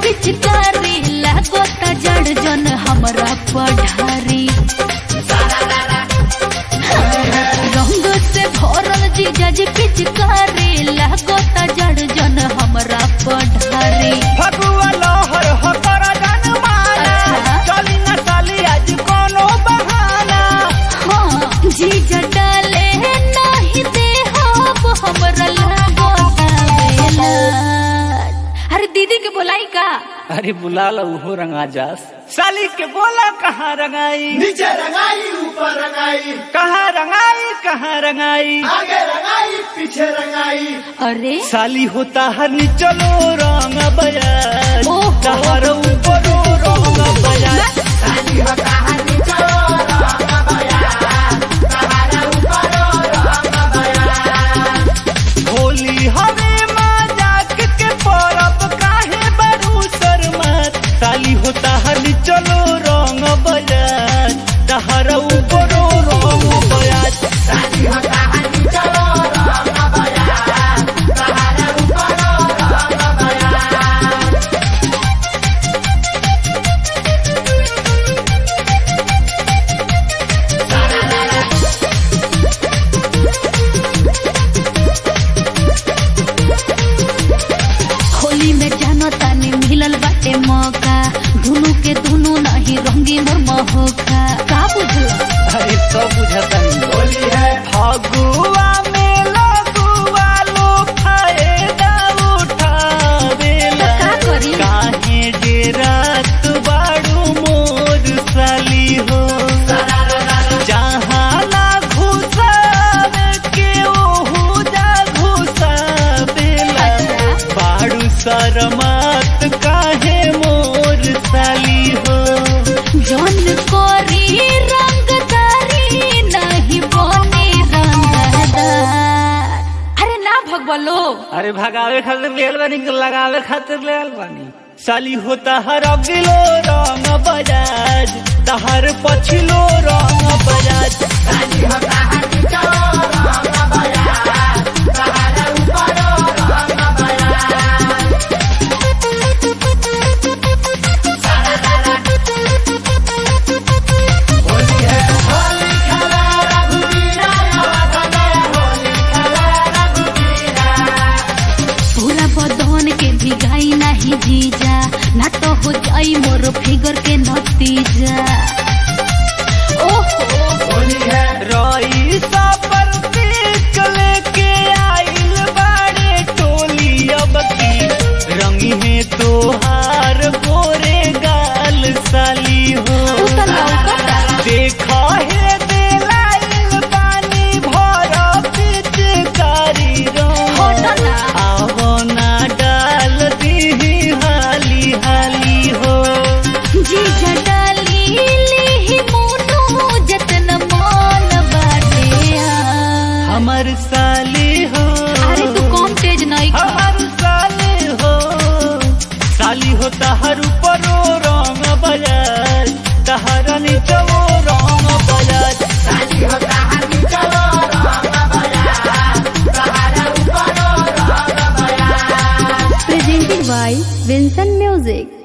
पिचकारी लागो त जड़ जन हमरा पढ़ारी रंग से भरल जीजा जी पिचकारी लागो त जड़ जन हमरा पढ़ारी फगुआ लहर हो कर जनमाना अच्छा। चली न साली आज कोनो बहाना हाँ जीजा डाले नहीं दे हम हमरा लागो तावेला अरे दीदी के बोलाई का अरे बुला लो हो रंगा जास साली के बोला कहाँ रंगाई नीचे रंगाई ऊपर रंगाई कहाँ रंगाई कहाँ रंगाई आगे रंगाई पीछे रंगाई अरे साली होता हर चलो रंग बजाज ओहो। तहर ऊपर रंग बजाज साली होता है नीचे रंग बया सहारा ऊपर रंग बया होली हवे मजाक के परब काहे बरू शर्मत साली होता हर चलो रंग बजाज तहर ऊपर रंग बजाज साली होता है नीचे रंग बया सहारा ऊपर रंग बया होली में जानो तानी मिलल बाटे मौका दुनू के दुनू नहीं रंगी मोर महोका का बुझलो अरे सब बुझता नहीं होली है फगुआ में लगुआ लो फायदा उठावेला का करी? काहे डेरात बाड़ू मोर साली हो जहाँ ना घुसावे के ओहू जा घुसावेला अच्छा। बाड़ू शरमात काहे मोर साली हो जौन कोरी रंगदारी नहीं बने रंगदार अरे ना भगवलो अरे भगावे खातिर लेल बानी कि लगावे खातिर लेल बानी साली होता हर अगिलो रंग बजाज तहर पछिलो रंग बजाज साली होता है नीचे रंग बया सहारा ऊपर रंग बया होली है होली खेला रघुवीरा याद में होली खेला रघुवीरा पूरा बदन के भिगाई नहीं जीजा ना तो हो जाई मोर फिगर के नतीजा ओहो होली है रईसा पर पीक लेके आइल बाड़े टोली अब की रंगी है तोहार गोरे गाल साली हो उ त लौकता। देखा है दिलाइल पानी भर पिचकारी रंग होता ना आवो ना डाल दी हाली हाली हो जीजा डाली ली मोनू जतन मान बाटे आ। हमर साली हो अरे तू कम तेज नहीं खा हर साली हो साली हो तहर ऊपरो रंग बजाज तहर नीचो रंग बजाज साली होता है नीचे रंग बया सहारा ऊपर रंग बया presented by Vincent Music.